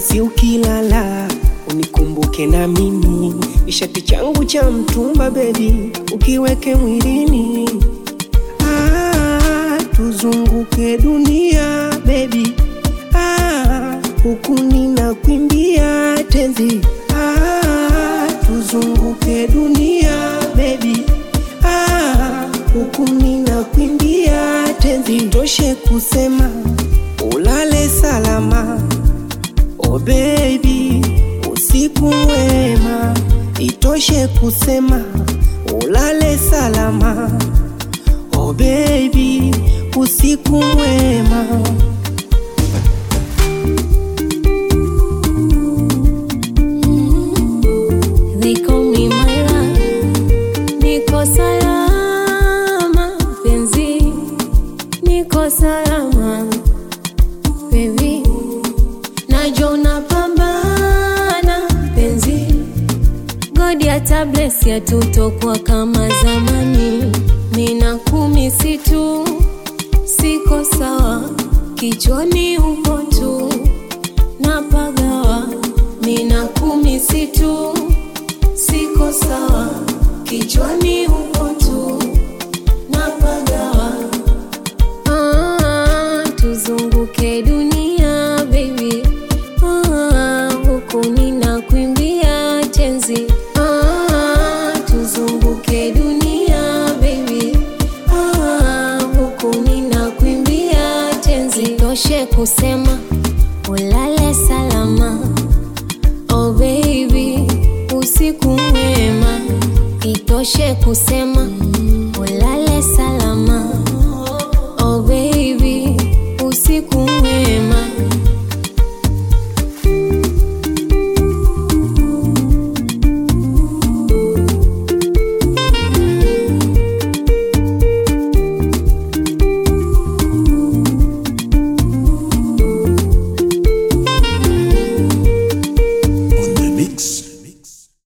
si ukilala unikumbuke na mimi, ishati changu cha mtumba bebi, ukiweke mwilini ah, tuzunguke dunia bebi ah, huku ninakwimbia tenzi ah, tuzunguke dunia bebi ah, huku ninakwimbia tenzi, toshe kusema ulale salama Oh baby, usiku mwema, itoshe kusema ulale salama. Oh baby, usiku mwema. They call me Myra, niko salama penzi, niko salama baby, najua unapambana penzi, godi hata bless yatutokwa kama zamani, mina kumi situ, siko sawa, kichwani upo tu napagawa mina kumi situ siko sawa kichwani upo tu napagawa ah, tuzunguke dunia baby ah, huku ninakuimbia tenzi ah, tuzunguke dunia baby ah, huku ninakuimbia tenzi toshe kusema ulale salama oh baby usiku mwema itoshe kusema